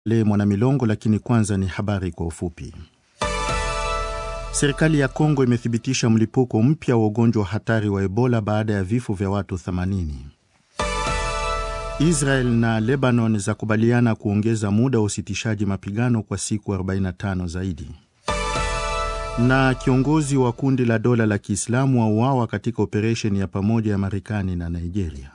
Le Mwanamilongo, lakini kwanza ni habari kwa ufupi. Serikali ya Kongo imethibitisha mlipuko mpya wa ugonjwa hatari wa Ebola baada ya vifo vya watu 80. Israel na Lebanon zakubaliana kuongeza muda wa usitishaji mapigano kwa siku 45 zaidi. Na kiongozi wa kundi la dola la Kiislamu auawa katika operesheni ya pamoja ya Marekani na Nigeria.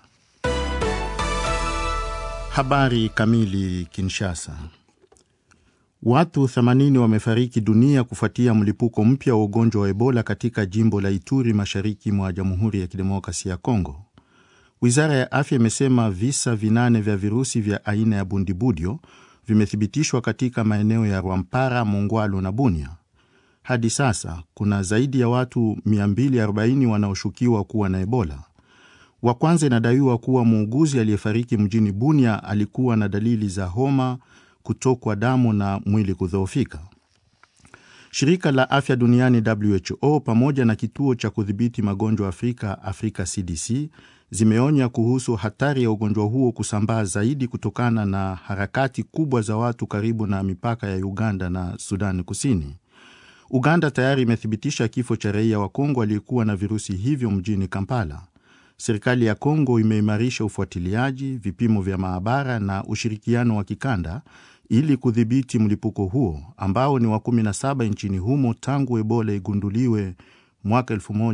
Habari kamili. Kinshasa, watu 80 wamefariki dunia kufuatia mlipuko mpya wa ugonjwa wa Ebola katika jimbo la Ituri, mashariki mwa Jamhuri ya Kidemokrasia ya Kongo. Wizara ya afya imesema visa vinane vya virusi vya aina ya bundibudio vimethibitishwa katika maeneo ya Rwampara, Mongwalu na Bunia. Hadi sasa kuna zaidi ya watu 240 wanaoshukiwa kuwa na Ebola. Wa kwanza inadaiwa kuwa muuguzi aliyefariki mjini Bunia alikuwa na dalili za homa, kutokwa damu na mwili kudhoofika. Shirika la afya duniani WHO pamoja na kituo cha kudhibiti magonjwa Afrika, Afrika CDC zimeonya kuhusu hatari ya ugonjwa huo kusambaa zaidi kutokana na harakati kubwa za watu karibu na mipaka ya Uganda na Sudani Kusini. Uganda tayari imethibitisha kifo cha raia wa Kongo aliyekuwa na virusi hivyo mjini Kampala. Serikali ya Kongo imeimarisha ufuatiliaji, vipimo vya maabara na ushirikiano wa kikanda ili kudhibiti mlipuko huo ambao ni wa 17 nchini humo tangu Ebola igunduliwe mwaka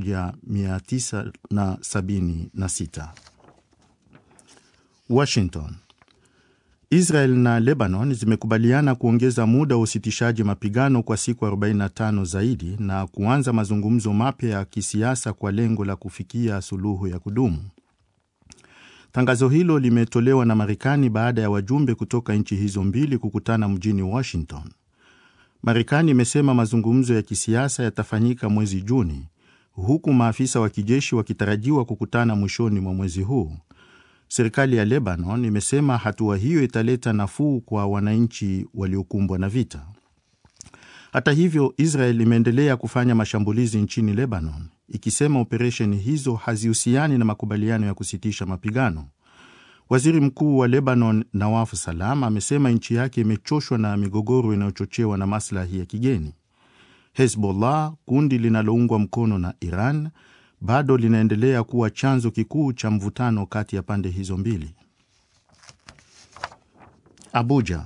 1976. Washington. Israel na Lebanon zimekubaliana kuongeza muda wa usitishaji mapigano kwa siku 45 zaidi na kuanza mazungumzo mapya ya kisiasa kwa lengo la kufikia suluhu ya kudumu. Tangazo hilo limetolewa na Marekani baada ya wajumbe kutoka nchi hizo mbili kukutana mjini Washington. Marekani imesema mazungumzo ya kisiasa yatafanyika mwezi Juni, huku maafisa wa kijeshi wakitarajiwa kukutana mwishoni mwa mwezi huu. Serikali ya Lebanon imesema hatua hiyo italeta nafuu kwa wananchi waliokumbwa na vita. Hata hivyo, Israel imeendelea kufanya mashambulizi nchini Lebanon, ikisema operesheni hizo hazihusiani na makubaliano ya kusitisha mapigano. Waziri Mkuu wa Lebanon Nawaf Salam amesema nchi yake imechoshwa na migogoro inayochochewa na maslahi ya kigeni. Hezbollah, kundi linaloungwa mkono na Iran, bado linaendelea kuwa chanzo kikuu cha mvutano kati ya pande hizo mbili. Abuja.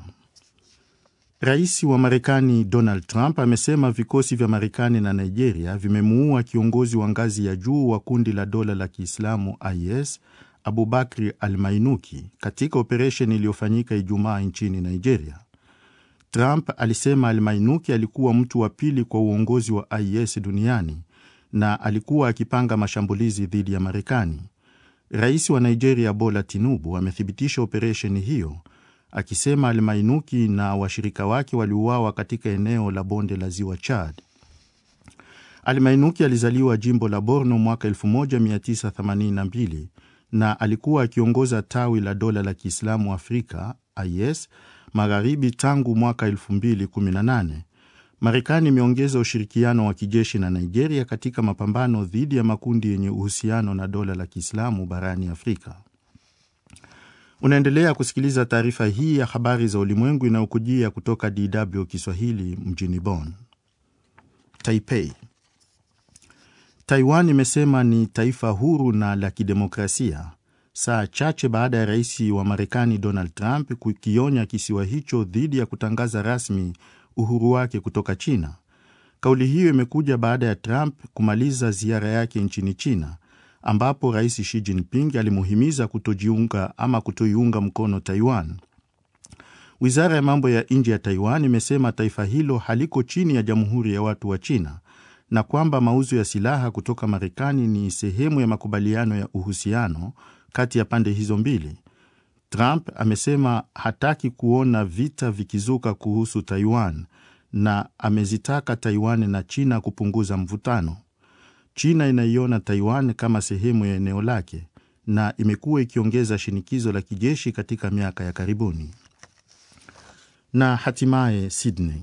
Rais wa Marekani Donald Trump amesema vikosi vya Marekani na Nigeria vimemuua kiongozi wa ngazi ya juu wa kundi la dola la Kiislamu IS Abubakri Al-Mainuki katika operesheni iliyofanyika Ijumaa nchini Nigeria. Trump alisema Al-Mainuki alikuwa mtu wa pili kwa uongozi wa IS duniani na alikuwa akipanga mashambulizi dhidi ya Marekani. Rais wa Nigeria Bola Tinubu amethibitisha operesheni hiyo akisema Almainuki na washirika wake waliuawa katika eneo la bonde la ziwa Chad. Almainuki alizaliwa jimbo la Borno mwaka 1982 na alikuwa akiongoza tawi la dola la Kiislamu Afrika IS magharibi tangu mwaka 2018. Marekani imeongeza ushirikiano wa kijeshi na Nigeria katika mapambano dhidi ya makundi yenye uhusiano na dola la Kiislamu barani Afrika. Unaendelea kusikiliza taarifa hii ya habari za ulimwengu inayokujia kutoka DW Kiswahili mjini Bonn. Taipei. Taiwan imesema ni taifa huru na la kidemokrasia saa chache baada ya rais wa Marekani Donald Trump kukionya kisiwa hicho dhidi ya kutangaza rasmi uhuru wake kutoka China. Kauli hiyo imekuja baada ya Trump kumaliza ziara yake nchini China ambapo rais Xi Jinping alimuhimiza kutojiunga ama kutoiunga mkono Taiwan. Wizara ya mambo ya nje ya Taiwan imesema taifa hilo haliko chini ya Jamhuri ya Watu wa China na kwamba mauzo ya silaha kutoka Marekani ni sehemu ya makubaliano ya uhusiano kati ya pande hizo mbili. Trump amesema hataki kuona vita vikizuka kuhusu Taiwan na amezitaka Taiwan na China kupunguza mvutano. China inaiona Taiwan kama sehemu ya eneo lake na imekuwa ikiongeza shinikizo la kijeshi katika miaka ya karibuni. Na hatimaye Sydney,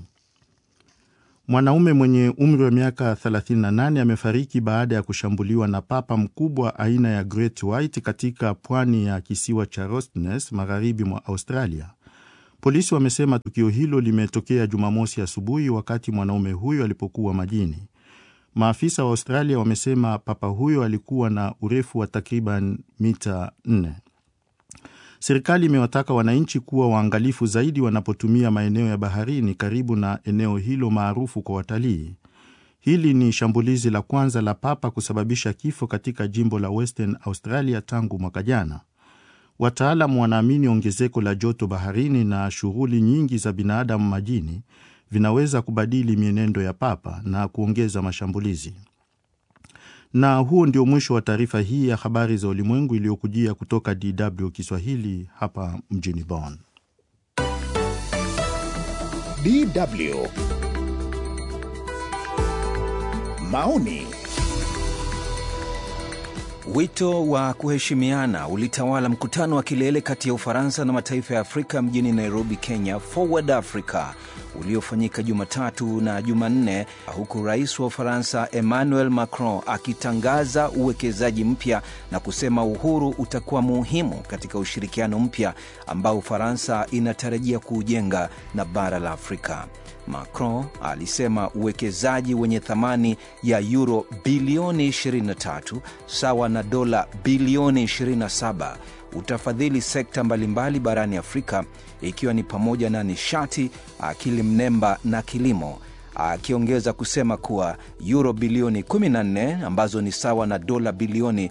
mwanaume mwenye umri wa miaka 38 amefariki baada ya kushambuliwa na papa mkubwa aina ya Great White katika pwani ya kisiwa cha Rottnest magharibi mwa Australia. Polisi wamesema tukio hilo limetokea Jumamosi asubuhi wakati mwanaume huyo alipokuwa majini. Maafisa wa Australia wamesema papa huyo alikuwa na urefu wa takriban mita 4. Serikali imewataka wananchi kuwa waangalifu zaidi wanapotumia maeneo ya baharini karibu na eneo hilo maarufu kwa watalii. Hili ni shambulizi la kwanza la papa kusababisha kifo katika jimbo la Western Australia tangu mwaka jana. Wataalamu wanaamini ongezeko la joto baharini na shughuli nyingi za binadamu majini vinaweza kubadili mienendo ya papa na kuongeza mashambulizi. Na huo ndio mwisho wa taarifa hii ya habari za ulimwengu iliyokujia kutoka DW Kiswahili hapa mjini Bonn. DW maoni Wito wa kuheshimiana ulitawala mkutano wa kilele kati ya Ufaransa na mataifa ya Afrika mjini Nairobi, Kenya, Forward Africa uliofanyika Jumatatu na Jumanne, huku rais wa Ufaransa Emmanuel Macron akitangaza uwekezaji mpya na kusema uhuru utakuwa muhimu katika ushirikiano mpya ambao Ufaransa inatarajia kuujenga na bara la Afrika. Macron alisema uwekezaji wenye thamani ya euro bilioni 23 sawa na dola bilioni 27 utafadhili sekta mbalimbali barani Afrika ikiwa ni pamoja na nishati, akili mnemba na kilimo, akiongeza kusema kuwa euro bilioni 14 ambazo ni sawa na dola bilioni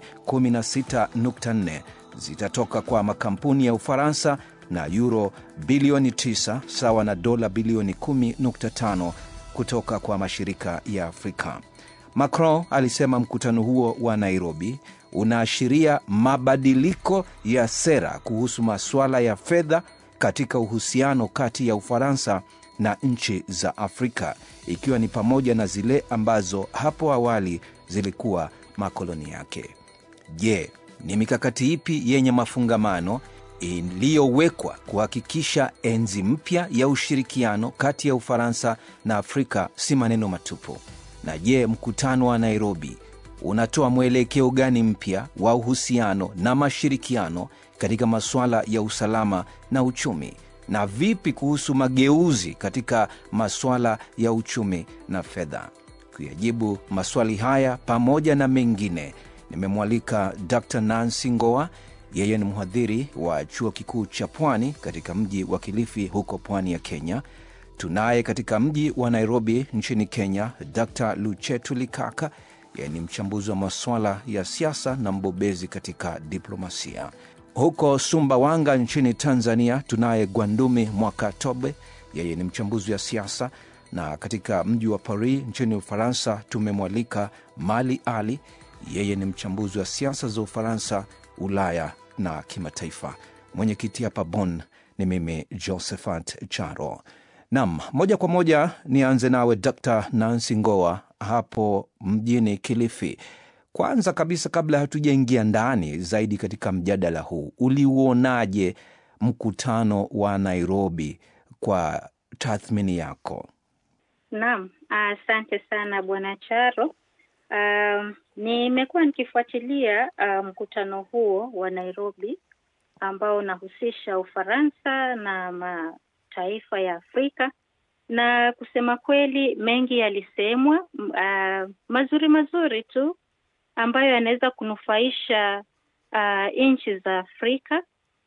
16.4 zitatoka kwa makampuni ya Ufaransa na euro bilioni 9 sawa na dola bilioni 10.5 kutoka kwa mashirika ya Afrika. Macron alisema mkutano huo wa Nairobi unaashiria mabadiliko ya sera kuhusu masuala ya fedha katika uhusiano kati ya Ufaransa na nchi za Afrika, ikiwa ni pamoja na zile ambazo hapo awali zilikuwa makoloni yake. Je, ni mikakati ipi yenye mafungamano iliyowekwa kuhakikisha enzi mpya ya ushirikiano kati ya Ufaransa na Afrika si maneno matupu? Na je, mkutano wa Nairobi unatoa mwelekeo gani mpya wa uhusiano na mashirikiano katika masuala ya usalama na uchumi? Na vipi kuhusu mageuzi katika masuala ya uchumi na fedha? Kuyajibu maswali haya pamoja na mengine, nimemwalika Dr Nancy Ngoa. Yeye ni mhadhiri wa chuo kikuu cha Pwani katika mji wa Kilifi huko pwani ya Kenya. Tunaye katika mji wa Nairobi nchini Kenya Dr Luchetu Likaka, yeye ni mchambuzi wa masuala ya siasa na mbobezi katika diplomasia. Huko Sumbawanga nchini Tanzania tunaye Gwandumi Mwakatobe, yeye ni mchambuzi wa siasa, na katika mji wa Paris nchini Ufaransa tumemwalika Mali Ali, yeye ni mchambuzi wa siasa za Ufaransa, Ulaya na kimataifa. Mwenyekiti hapa Bonn ni mimi Josephat Charo. Nam, moja kwa moja nianze nawe Dr Nancy Ngoa hapo mjini Kilifi. Kwanza kabisa, kabla hatujaingia ndani zaidi katika mjadala huu, uliuonaje mkutano wa Nairobi kwa tathmini yako? Naam, asante sana bwana Charo. Um, nimekuwa nikifuatilia uh, mkutano huo wa Nairobi ambao unahusisha Ufaransa na mataifa ya Afrika na kusema kweli mengi yalisemwa, uh, mazuri mazuri tu ambayo yanaweza kunufaisha uh, nchi za Afrika,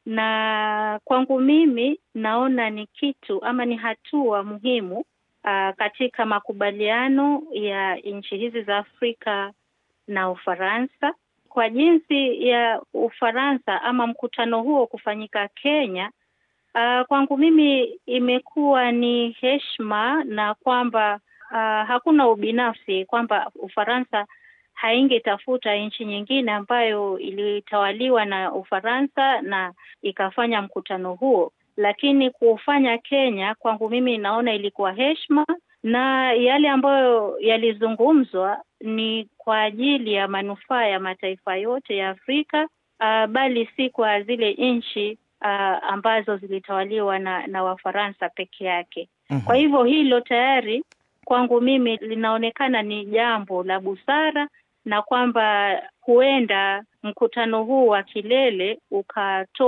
na kwangu mimi naona ni kitu ama ni hatua muhimu uh, katika makubaliano ya nchi hizi za Afrika na Ufaransa kwa jinsi ya Ufaransa ama mkutano huo kufanyika Kenya. Uh, kwangu mimi imekuwa ni heshima na kwamba uh, hakuna ubinafsi, kwamba Ufaransa haingetafuta nchi nyingine ambayo ilitawaliwa na Ufaransa na ikafanya mkutano huo, lakini kuufanya Kenya kwangu mimi naona ilikuwa heshima, na yale ambayo yalizungumzwa ni kwa ajili ya manufaa ya mataifa yote ya Afrika, uh, bali si kwa zile nchi uh, ambazo zilitawaliwa na, na Wafaransa peke yake. Mm-hmm. Kwa hivyo hilo tayari kwangu mimi linaonekana ni jambo la busara na kwamba huenda mkutano huu wa kilele ukatoa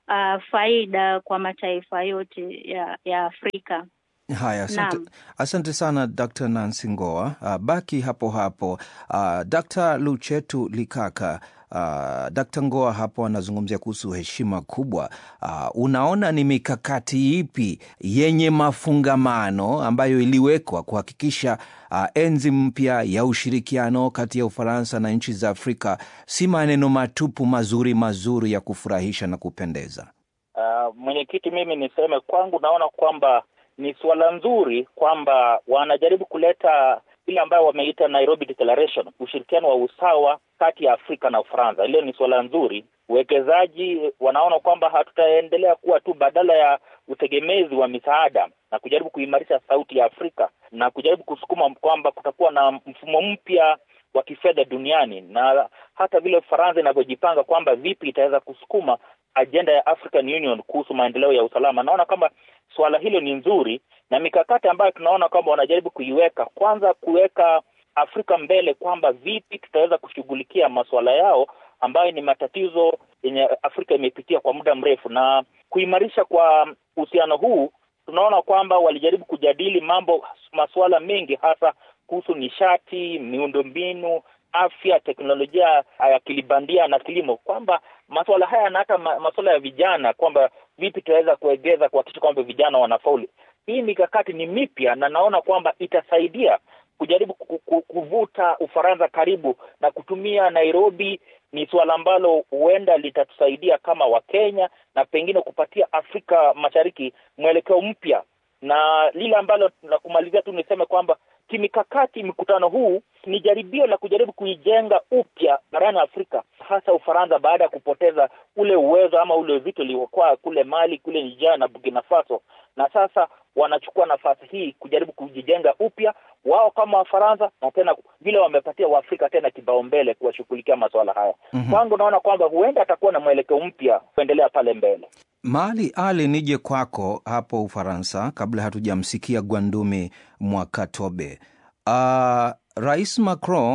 uh, faida kwa mataifa yote ya, ya Afrika. Haya, asante, Naam. asante sana Dr. Nancy Ngoa. Uh, baki hapo hapo. Uh, Dr. Luchetu Likaka, uh, Dr. Ngoa hapo anazungumzia kuhusu heshima kubwa. Uh, unaona ni mikakati ipi yenye mafungamano ambayo iliwekwa kuhakikisha uh, enzi mpya ya ushirikiano kati ya Ufaransa na nchi za Afrika si maneno matupu mazuri mazuri ya kufurahisha na kupendeza? Uh, mwenyekiti, mimi niseme kwangu, naona kwamba ni suala nzuri kwamba wanajaribu kuleta ile ambayo wameita Nairobi Declaration, ushirikiano wa usawa kati ya Afrika na Ufaransa. Ile ni suala nzuri. Uwekezaji wanaona kwamba hatutaendelea kuwa tu badala ya utegemezi wa misaada na kujaribu kuimarisha sauti ya Afrika na kujaribu kusukuma kwamba kutakuwa na mfumo mpya wa kifedha duniani na hata vile Ufaransa inavyojipanga kwamba vipi itaweza kusukuma ajenda ya African Union kuhusu maendeleo ya usalama. Naona kwamba suala hilo ni nzuri na mikakati ambayo tunaona kwamba wanajaribu kuiweka, kwanza kuweka Afrika mbele, kwamba vipi tutaweza kushughulikia masuala yao ambayo ni matatizo yenye Afrika imepitia kwa muda mrefu, na kuimarisha kwa uhusiano huu, tunaona kwamba walijaribu kujadili mambo masuala mengi, hasa kuhusu nishati, miundombinu, afya, teknolojia ya akili bandia na kilimo, kwamba masuala haya na hata ma- masuala ya vijana, kwamba vipi tutaweza kuegeza kuhakikisha kwamba vijana wanafaulu. Hii mikakati ni mipya na naona kwamba itasaidia kujaribu ku- ku- kuvuta Ufaransa karibu na kutumia Nairobi. Ni suala ambalo huenda litatusaidia kama Wakenya na pengine kupatia Afrika Mashariki mwelekeo mpya, na lile ambalo la kumalizia tu niseme kwamba kimikakati, mkutano huu ni jaribio la kujaribu kuijenga upya barani Afrika, hasa Ufaransa baada ya kupoteza ule uwezo ama ule uzito uliokuwa kule Mali, kule Niger na Burkina Faso, na sasa wanachukua nafasi hii kujaribu kujijenga upya wao kama Wafaransa, na tena vile wamepatia Waafrika tena kipaumbele kuwashughulikia masuala haya. Mhm. Kwangu naona kwamba huenda atakuwa na mwelekeo mpya kuendelea pale mbele. Mali Ali, nije kwako hapo Ufaransa kabla hatujamsikia Gwandumi Mwakatobe. Uh, Rais Macron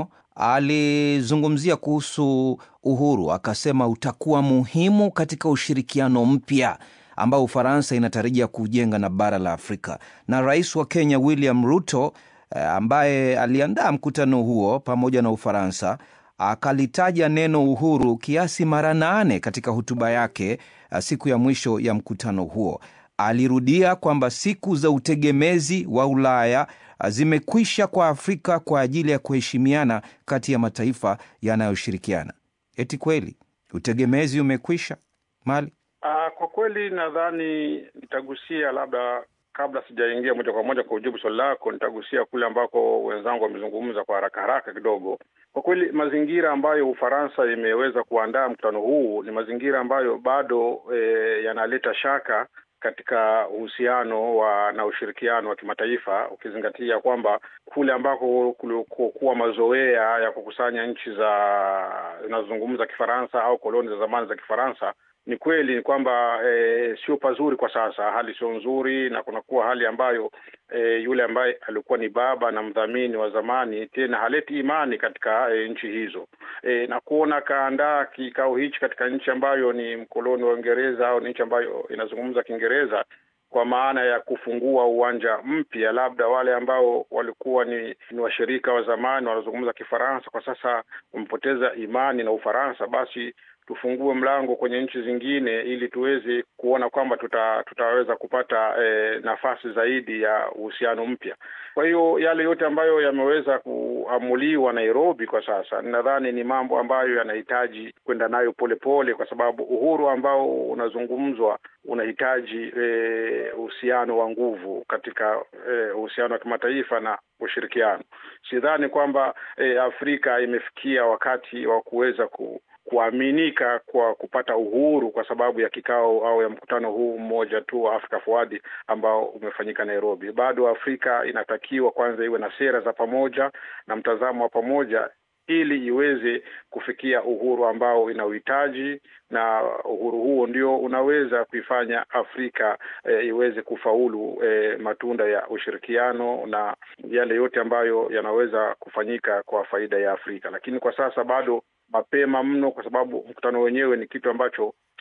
alizungumzia kuhusu uhuru, akasema utakuwa muhimu katika ushirikiano mpya ambao Ufaransa inatarajia kujenga na bara la Afrika. Na rais wa Kenya William Ruto eh, ambaye aliandaa mkutano huo pamoja na Ufaransa akalitaja neno uhuru kiasi mara nane katika hotuba yake uh, siku ya mwisho ya mkutano huo. Alirudia kwamba siku za utegemezi wa Ulaya uh, zimekwisha kwa Afrika kwa ajili ya kuheshimiana kati ya mataifa yanayoshirikiana. Eti kweli utegemezi umekwisha Mali? Ah, kwa kweli nadhani nitagusia labda kabla sijaingia moja kwa moja kwa ujibu swali lako, nitagusia kule ambako wenzangu wamezungumza kwa haraka haraka kidogo. Kwa kweli mazingira ambayo Ufaransa imeweza kuandaa mkutano huu ni mazingira ambayo bado e, yanaleta shaka katika uhusiano wa na ushirikiano wa kimataifa ukizingatia kwamba kule ambako kulikuwa mazoea ya kukusanya nchi za zinazozungumza Kifaransa au koloni za zamani za Kifaransa ni kweli ni kwamba e, sio pazuri kwa sasa, hali sio nzuri, na kunakuwa hali ambayo e, yule ambaye alikuwa ni baba na mdhamini wa zamani tena haleti imani katika e, nchi hizo e, na kuona kaandaa kikao hichi katika nchi ambayo ni mkoloni wa Uingereza au ni nchi ambayo inazungumza Kiingereza kwa maana ya kufungua uwanja mpya, labda wale ambao walikuwa ni, ni washirika wa zamani wanazungumza Kifaransa kwa sasa wamepoteza imani na Ufaransa, basi tufungue mlango kwenye nchi zingine ili tuweze kuona kwamba tuta, tutaweza kupata eh, nafasi zaidi ya uhusiano mpya. Kwa hiyo yale yote ambayo yameweza kuamuliwa Nairobi kwa sasa, nadhani ni mambo ambayo yanahitaji kwenda nayo polepole, kwa sababu uhuru ambao unazungumzwa unahitaji uhusiano eh, wa nguvu katika uhusiano eh, wa kimataifa na ushirikiano. Sidhani kwamba eh, Afrika imefikia wakati wa kuweza ku kuaminika kwa kupata uhuru kwa sababu ya kikao au ya mkutano huu mmoja tu wa Africa Forward ambao umefanyika Nairobi. Bado Afrika inatakiwa kwanza iwe na sera za pamoja na mtazamo wa pamoja ili iweze kufikia uhuru ambao ina uhitaji, na uhuru huo ndio unaweza kuifanya Afrika e, iweze kufaulu e, matunda ya ushirikiano na yale yote ambayo yanaweza kufanyika kwa faida ya Afrika. Lakini kwa sasa bado mapema mno, kwa sababu mkutano wenyewe ni kitu ambacho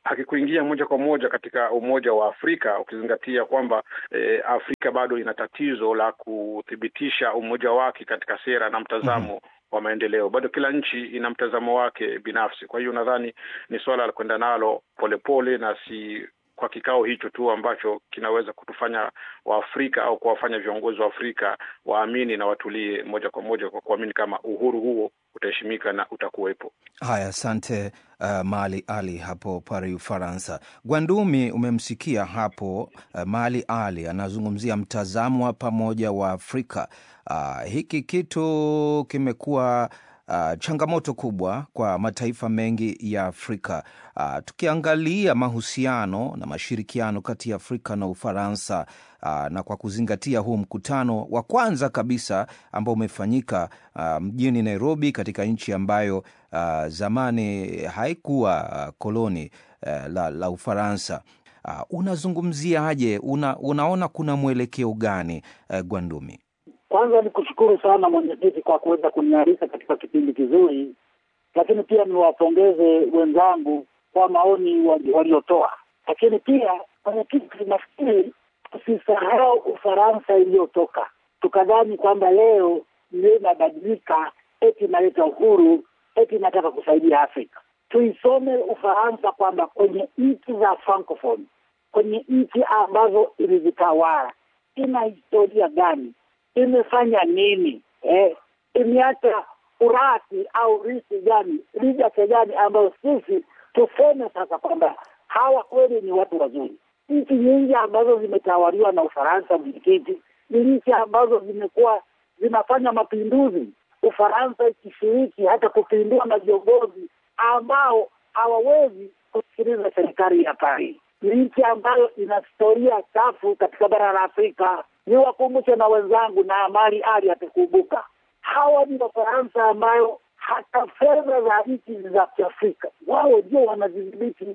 hakikuingia moja kwa moja katika Umoja wa Afrika, ukizingatia kwamba eh, Afrika bado ina tatizo la kuthibitisha umoja wake katika sera na mtazamo mm -hmm wa maendeleo. Bado kila nchi ina mtazamo wake binafsi. Kwa hiyo nadhani ni suala la kwenda nalo polepole na si kwa kikao hicho tu ambacho kinaweza kutufanya Waafrika au kuwafanya viongozi wa Afrika waamini na watulie moja kwa moja kwa kuamini kama uhuru huo utaheshimika na utakuwepo. Haya, asante uh, Mali Ali hapo Paris, Ufaransa. Gwandumi, umemsikia hapo uh, Mali Ali anazungumzia mtazamo wa pamoja wa Afrika. Uh, hiki kitu kimekuwa Uh, changamoto kubwa kwa mataifa mengi ya Afrika. Uh, tukiangalia mahusiano na mashirikiano kati ya Afrika na Ufaransa uh, na kwa kuzingatia huu mkutano wa kwanza kabisa ambao umefanyika uh, mjini Nairobi katika nchi ambayo uh, zamani haikuwa uh, koloni uh, la, la Ufaransa. Uh, unazungumziaje? Una, unaona kuna mwelekeo gani uh, Gwandumi? Kwanza ni kushukuru sana mwenyekiti kwa kuweza kunialika katika kipindi kizuri, lakini pia niwapongeze wenzangu kwa maoni waliotoa. Lakini pia mwenyekiti, nafikiri tusisahau Ufaransa iliyotoka, tukadhani kwamba leo ndio inabadilika, eti inaleta uhuru, eti inataka kusaidia Afrika. Tuisome Ufaransa kwamba kwenye nchi za Francophone, kwenye nchi ambazo ilizitawala, ina historia gani imefanya nini eh? Imeacha urati au risi gani ligase gani ambayo sisi tuseme sasa kwamba hawa kweli ni watu wazuri. Nchi nyingi ambazo zimetawaliwa na Ufaransa, mwenyekiti, ni nchi ambazo zimekuwa zinafanya mapinduzi, Ufaransa ikishiriki hata kupindua na viongozi ambao hawawezi kusikiliza serikali ya Paris. Ni nchi ambayo ina historia chafu katika bara la Afrika niwakumbushe na wenzangu na Mali Ali atakumbuka, hawa ni Wafaransa ambayo hata fedha za nchi za Kiafrika wao ndio wanazidhibiti.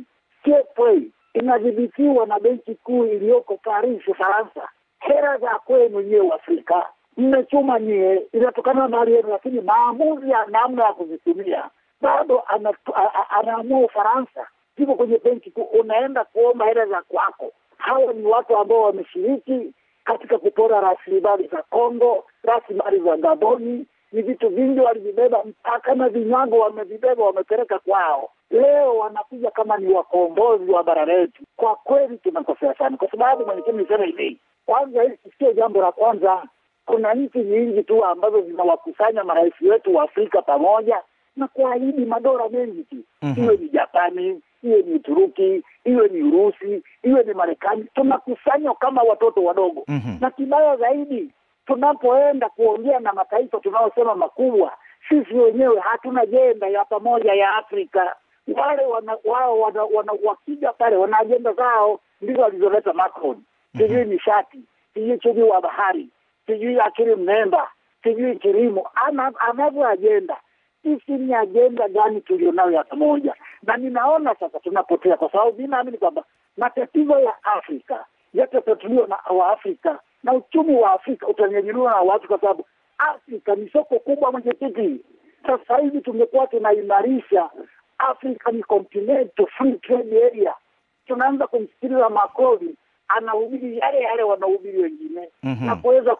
CFA inadhibitiwa na benki kuu iliyoko Paris, Ufaransa. Hela za kwenu nyewe Afrika mmechuma nyie, inatokana na mali yenu, lakini maamuzi ya namna ya kuzitumia bado anaamua Ufaransa. Ziko kwenye benki kuu, unaenda kuomba hela za kwako. Hawa ni watu ambao wameshiriki katika kupora rasilimali za Kongo, rasilimali za Gaboni. Ni vitu vingi walivibeba, mpaka na vinyago wamevibeba, wamepeleka kwao. Leo wanakuja kama ni wakombozi wa bara letu. Kwa kweli tunakosea sana, kwa sababu mwenyekiti, niseme hivi kwanza, hili sio jambo la kwanza. Kuna nchi nyingi tu ambazo zinawakusanya marais wetu wa Afrika pamoja na kuahidi madola mengi tu, mm -hmm. iwe ni Japani, iwe ni Uturuki, iwe ni Urusi, iwe ni Marekani, tunakusanywa kama watoto wadogo mm -hmm. na kibaya zaidi, tunapoenda kuongea na mataifa tunaosema makubwa, sisi wenyewe hatuna jenda ya pamoja ya Afrika. Wale wana, wao wana, wana, wakija pale wana ajenda zao ndizo walizoleta Macron, sijui mm -hmm. nishati, sijui uchumi wa bahari, sijui akili mnemba, sijui kilimo, anavyo ajenda sisi ni ajenda gani tulionayo ya pamoja? Na ninaona sasa tunapotea, kwa sababu mi naamini kwamba matatizo ya Afrika yatatatuliwa na Waafrika na uchumi wa Afrika utanyanyuliwa na watu, kwa sababu Afrika ni soko kubwa. Mwenyekiti, sasa hivi tumekuwa tunaimarisha Afrika ni continent free trade area. Tunaanza kumsikiliza Macron anahubiri yale yale wanahubiri wengine mm -hmm. na kuweza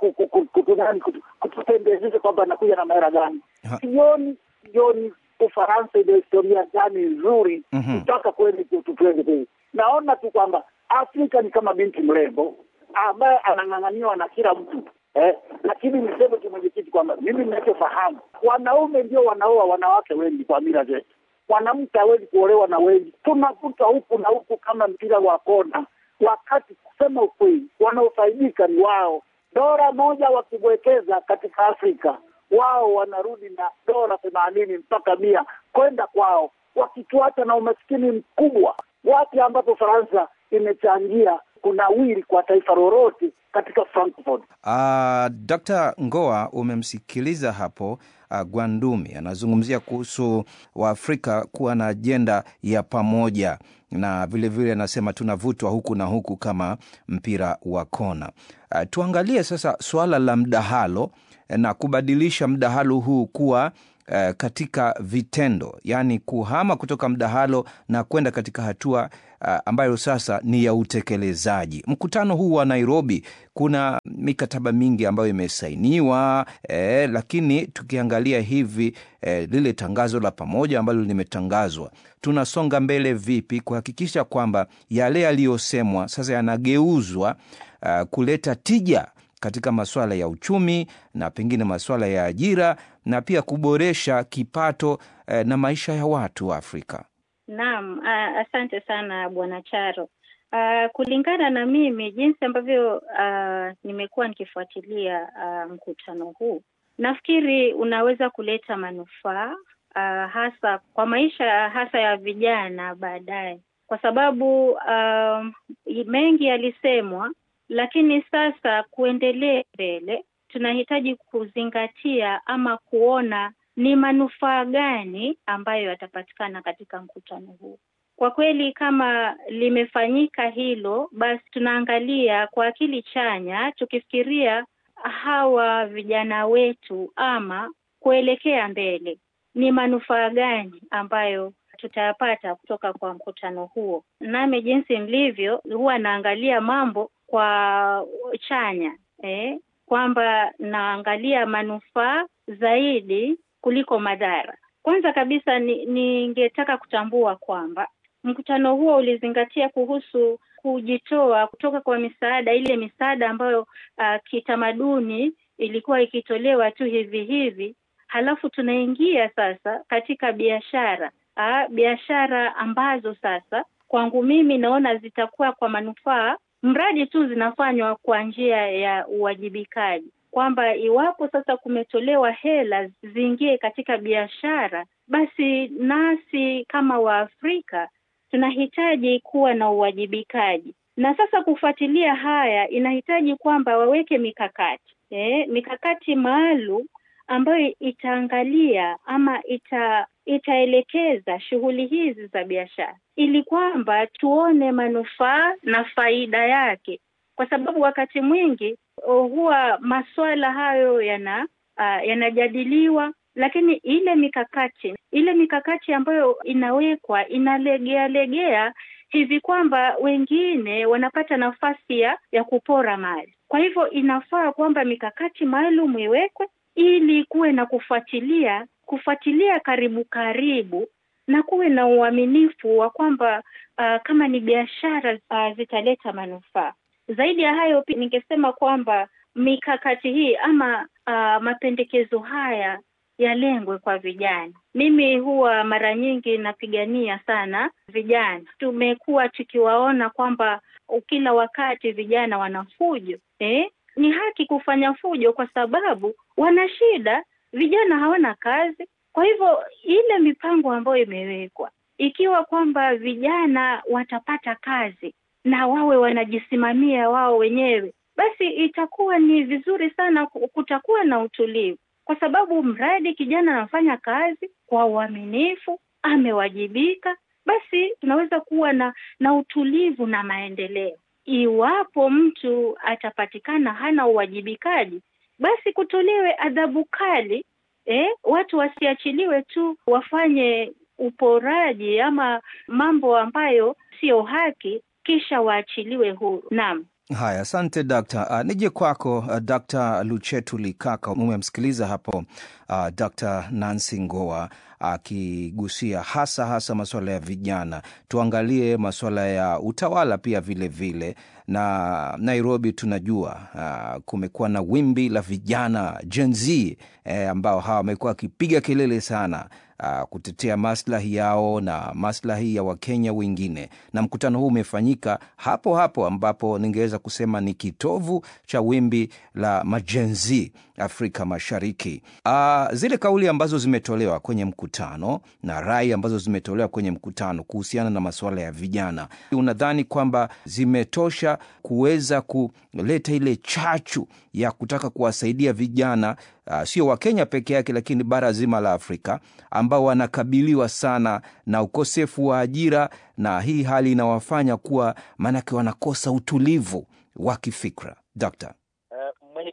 kutupendezesha kwamba anakuja na mahera gani. Sioni sioni Ufaransa ina historia gani nzuri kutaka mm -hmm. kweli tutupende. Naona tu kwamba Afrika ni kama binti mrembo ambaye anang'ang'aniwa na kila mtu eh, lakini niseme tu mwenyekiti kwamba mimi ninachofahamu, wanaume ndio wanaoa wanawake wengi kwa mila zetu. Mwanamke hawezi kuolewa na wengi, tunakuta huku na huku kama mpira wa kona, wakati kusema ukweli wanaofaidika ni wao. Dola moja wakiwekeza katika Afrika wao wanarudi na dola themanini mpaka mia kwenda kwao, wakituacha na umaskini mkubwa. Wapi ambapo Faransa imechangia kunawiri kwa taifa lolote katika Frankfurt. Uh, Dr. Ngoa umemsikiliza hapo uh, Gwandumi anazungumzia kuhusu Waafrika kuwa na ajenda ya pamoja na vilevile anasema tunavutwa huku na huku kama mpira wa kona. Uh, tuangalie sasa suala la mdahalo na kubadilisha mdahalo huu kuwa uh, katika vitendo, yaani kuhama kutoka mdahalo na kwenda katika hatua uh, ambayo sasa ni ya utekelezaji. Mkutano huu wa Nairobi, kuna mikataba mingi ambayo imesainiwa eh, lakini tukiangalia hivi eh, lile tangazo la pamoja ambalo limetangazwa, tunasonga mbele vipi kuhakikisha kwamba yale yaliyosemwa sasa yanageuzwa uh, kuleta tija katika masuala ya uchumi na pengine masuala ya ajira na pia kuboresha kipato eh, na maisha ya watu wa Afrika. Naam, uh, asante sana Bwana Charo. Uh, kulingana na mimi jinsi ambavyo uh, nimekuwa nikifuatilia uh, mkutano huu, nafikiri unaweza kuleta manufaa uh, hasa kwa maisha hasa ya vijana baadaye, kwa sababu uh, mengi yalisemwa, lakini sasa kuendelea mbele tunahitaji kuzingatia ama kuona ni manufaa gani ambayo yatapatikana katika mkutano huu. Kwa kweli, kama limefanyika hilo, basi tunaangalia kwa akili chanya, tukifikiria hawa vijana wetu ama kuelekea mbele, ni manufaa gani ambayo tutayapata kutoka kwa mkutano huo. Nami jinsi mlivyo, huwa naangalia mambo kwa chanya eh, kwamba naangalia manufaa zaidi kuliko madhara. Kwanza kabisa ningetaka ni kutambua kwamba mkutano huo ulizingatia kuhusu kujitoa kutoka kwa misaada, ile misaada ambayo uh, kitamaduni ilikuwa ikitolewa tu hivi hivi, halafu tunaingia sasa katika biashara uh, biashara ambazo sasa kwangu mimi naona zitakuwa kwa manufaa mradi tu zinafanywa kwa njia ya uwajibikaji kwamba iwapo sasa kumetolewa hela ziingie katika biashara, basi nasi kama Waafrika tunahitaji kuwa na uwajibikaji. Na sasa kufuatilia haya inahitaji kwamba waweke mikakati eh, mikakati maalum ambayo itaangalia ama ita itaelekeza shughuli hizi za biashara ili kwamba tuone manufaa na faida yake, kwa sababu wakati mwingi huwa masuala hayo yana uh, yanajadiliwa, lakini ile mikakati ile mikakati ambayo inawekwa inalegea legea hivi kwamba wengine wanapata nafasi ya ya kupora mali. Kwa hivyo inafaa kwamba mikakati maalum iwekwe ili kuwe na kufuatilia kufuatilia karibu karibu na kuwe na uaminifu wa kwamba uh, kama ni biashara uh, zitaleta manufaa. Zaidi ya hayo, pia ningesema kwamba mikakati hii ama uh, mapendekezo haya yalengwe kwa vijana. Mimi huwa mara nyingi napigania sana vijana. Tumekuwa tukiwaona kwamba kila wakati vijana wana fujo eh? Ni haki kufanya fujo kwa sababu wana shida, vijana hawana kazi. Kwa hivyo ile mipango ambayo imewekwa, ikiwa kwamba vijana watapata kazi na wawe wanajisimamia wao wenyewe, basi itakuwa ni vizuri sana, kutakuwa na utulivu, kwa sababu mradi kijana anafanya kazi kwa uaminifu, amewajibika, basi tunaweza kuwa na na utulivu na maendeleo. Iwapo mtu atapatikana hana uwajibikaji, basi kutolewe adhabu kali eh, watu wasiachiliwe tu wafanye uporaji ama mambo ambayo sio haki kisha waachiliwe huru. Naam. Haya, asante dakta. Uh, nije kwako uh, Dr. Luchetu Likaka. Umemsikiliza hapo uh, Dr. Nancy Ngoa akigusia uh, hasa hasa masuala ya vijana. Tuangalie masuala ya utawala pia vile vile, na Nairobi tunajua uh, kumekuwa na wimbi la vijana Gen Z eh, ambao hawa wamekuwa wakipiga kelele sana Uh, kutetea maslahi yao na maslahi ya Wakenya wengine, na mkutano huu umefanyika hapo hapo ambapo ningeweza kusema ni kitovu cha wimbi la majenzi Afrika Mashariki. Uh, zile kauli ambazo zimetolewa kwenye mkutano na rai ambazo zimetolewa kwenye mkutano kuhusiana na masuala ya vijana, unadhani kwamba zimetosha kuweza kuleta ile chachu ya kutaka kuwasaidia vijana uh, sio Wakenya peke yake, lakini bara zima la Afrika ambao wanakabiliwa sana na ukosefu wa ajira, na hii hali inawafanya kuwa maanake wanakosa utulivu wa kifikra. Dokta.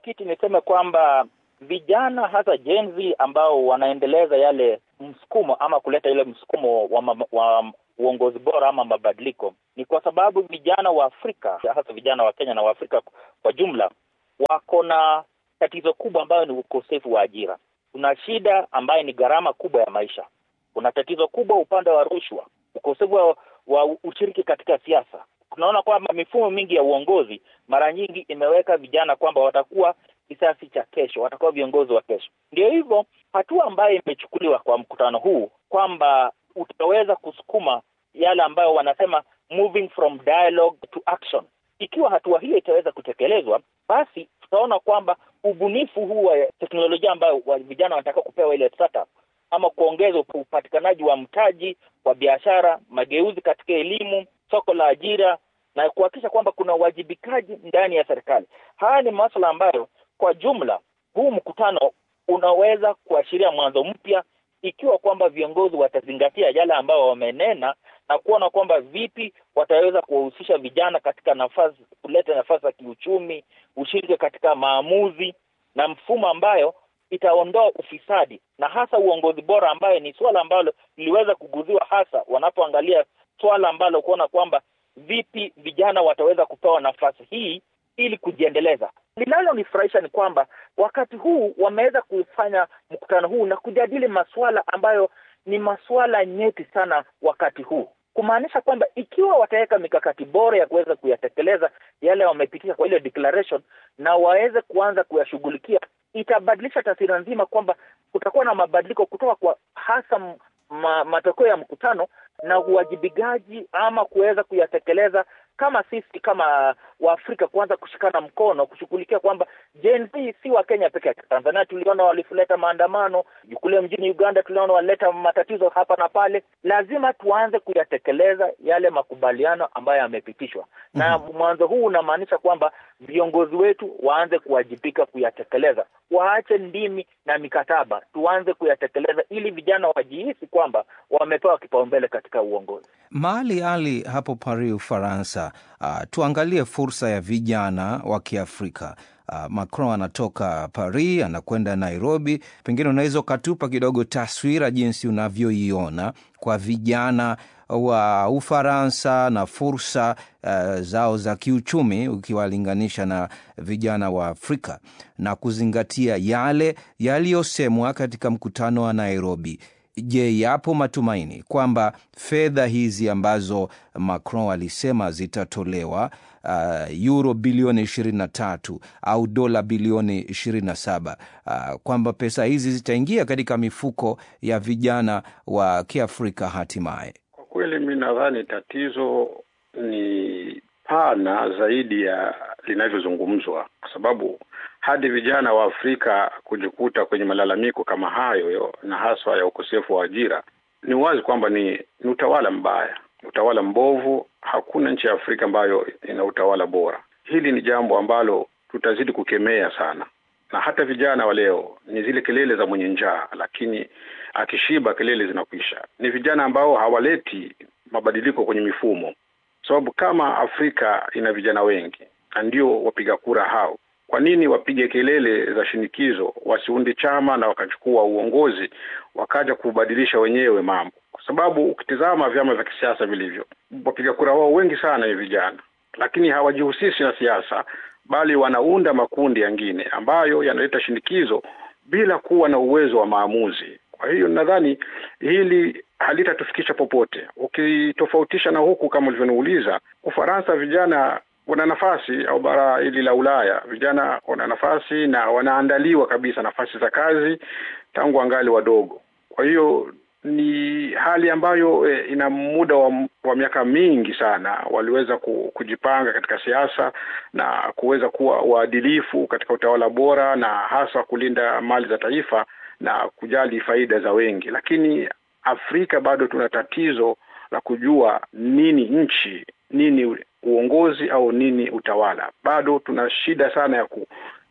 mwenyekiti, niseme kwamba vijana hasa Gen Z ambao wanaendeleza yale msukumo ama kuleta ile msukumo wa, ma, wa uongozi bora ama mabadiliko ni kwa sababu vijana wa Afrika hasa vijana wa Kenya na wa Afrika kwa jumla wako na tatizo kubwa ambayo ni ukosefu wa ajira. Kuna shida ambayo ni gharama kubwa ya maisha. Kuna tatizo kubwa upande wa rushwa, ukosefu wa, wa ushiriki katika siasa. Tunaona kwamba mifumo mingi ya uongozi mara nyingi imeweka vijana kwamba watakuwa kisasi cha kesho, watakuwa viongozi wa kesho. Ndio hivyo hatua ambayo imechukuliwa kwa mkutano huu kwamba utaweza kusukuma yale ambayo wanasema moving from dialogue to action. Ikiwa hatua hiyo itaweza kutekelezwa, basi tutaona kwamba ubunifu huu wa teknolojia ambayo wa vijana wanataka kupewa ile startup ama kuongeza upatikanaji wa mtaji wa biashara, mageuzi katika elimu, soko la ajira na kuhakikisha kwamba kuna uwajibikaji ndani ya serikali. Haya ni masuala ambayo kwa jumla huu mkutano unaweza kuashiria mwanzo mpya ikiwa kwamba viongozi watazingatia yale ambayo wamenena na kuona kwamba vipi wataweza kuwahusisha vijana katika nafasi, kuleta nafasi za kiuchumi, ushiriki katika maamuzi na mfumo ambayo itaondoa ufisadi na hasa uongozi bora, ambayo ni suala ambalo liliweza kuguziwa hasa wanapoangalia swala ambalo kuona kwamba vipi vijana wataweza kupewa nafasi hii ili kujiendeleza. Linalonifurahisha ni kwamba wakati huu wameweza kufanya mkutano huu na kujadili masuala ambayo ni masuala nyeti sana wakati huu, kumaanisha kwamba ikiwa wataweka mikakati bora ya kuweza kuyatekeleza yale wamepitisha kwa ile declaration na waweze kuanza kuyashughulikia, itabadilisha taswira nzima kwamba kutakuwa na mabadiliko kutoka kwa hasa ma, matokeo ya mkutano na uwajibikaji ama kuweza kuyatekeleza kama sisi kama Waafrika kuanza kushikana mkono kushughulikia kwamba Gen Z si wa Kenya peke yake. Tanzania tuliona walileta maandamano, kule mjini Uganda tuliona walileta matatizo hapa na pale. Lazima tuanze kuyatekeleza yale makubaliano ambayo yamepitishwa, mm -hmm. na mwanzo huu unamaanisha kwamba viongozi wetu waanze kuwajibika kuyatekeleza, waache ndimi na mikataba, tuanze kuyatekeleza ili vijana wajihisi kwamba wamepewa kipaumbele katika uongozi. Mali Ali hapo Paris, Ufaransa. Uh, tuangalie fursa ya vijana wa Kiafrika. Uh, Macron anatoka Paris anakwenda Nairobi, pengine unaweza ukatupa kidogo taswira jinsi unavyoiona kwa vijana wa Ufaransa na fursa uh, zao za kiuchumi ukiwalinganisha na vijana wa Afrika na kuzingatia yale yaliyosemwa katika mkutano wa Nairobi. Je, yapo matumaini kwamba fedha hizi ambazo Macron alisema zitatolewa uh, euro bilioni ishirini na tatu au dola bilioni ishirini na saba uh, kwamba pesa hizi zitaingia katika mifuko ya vijana wa Kiafrika hatimaye? Kwa kweli, mi nadhani tatizo ni pana zaidi ya linavyozungumzwa, kwa sababu hadi vijana wa Afrika kujikuta kwenye malalamiko kama hayo yo, na haswa ya ukosefu wa ajira, ni wazi kwamba ni, ni utawala mbaya, utawala mbovu. Hakuna nchi ya Afrika ambayo ina utawala bora. Hili ni jambo ambalo tutazidi kukemea sana, na hata vijana wa leo ni zile kelele za mwenye njaa, lakini akishiba kelele zinakwisha. Ni vijana ambao hawaleti mabadiliko kwenye mifumo, sababu kama Afrika ina vijana wengi na ndio wapiga kura hao kwa nini wapige kelele za shinikizo, wasiunde chama na wakachukua uongozi wakaja kubadilisha wenyewe mambo? Kwa sababu ukitizama vyama vya kisiasa vilivyo, wapiga kura wao wengi sana ni vijana, lakini hawajihusishi na siasa, bali wanaunda makundi yangine ambayo yanaleta shinikizo bila kuwa na uwezo wa maamuzi. Kwa hiyo nadhani hili halitatufikisha popote. Ukitofautisha na huku kama ulivyoniuliza, Ufaransa vijana wana nafasi au bara hili la Ulaya vijana wana nafasi na wanaandaliwa kabisa nafasi za kazi tangu angali wadogo. Kwa hiyo ni hali ambayo e, ina muda wa, wa miaka mingi sana waliweza kujipanga katika siasa na kuweza kuwa waadilifu katika utawala bora na hasa kulinda mali za taifa na kujali faida za wengi, lakini Afrika bado tuna tatizo la kujua nini nchi, nini uongozi au nini utawala. Bado tuna shida sana ya